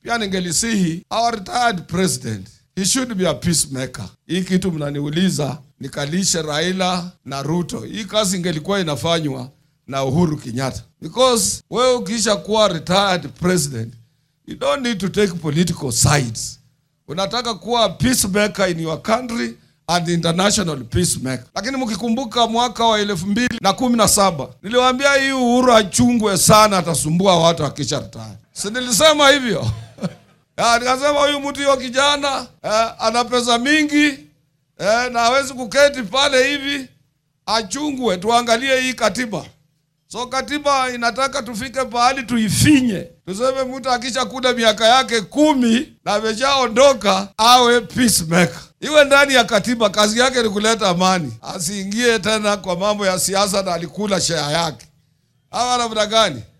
pia ningelisihi our retired president he should be a peacemaker. Hii kitu mnaniuliza nikalishe Raila na Ruto, hii kazi ingelikuwa inafanywa na Uhuru Kenyatta, because wewe ukisha kuwa retired president you don't need to take political sides. Unataka kuwa peacemaker in your country and international peacemaker. Lakini mkikumbuka mwaka wa elfu mbili na kumi na saba niliwaambia hii Uhuru achungwe sana, atasumbua watu akisha retire. Si nilisema hivyo? Ya, nikasema huyu mtu hiyo kijana eh, ana pesa mingi eh, na hawezi kuketi pale hivi, achungwe. Tuangalie hii katiba. So katiba inataka tufike pahali tuifinye, tuseme mtu akisha kuda miaka yake kumi na ameshaondoka awe peacemaker, iwe ndani ya katiba. Kazi yake ni kuleta amani, asiingie tena kwa mambo ya siasa na alikula share yake. Hawa namna gani?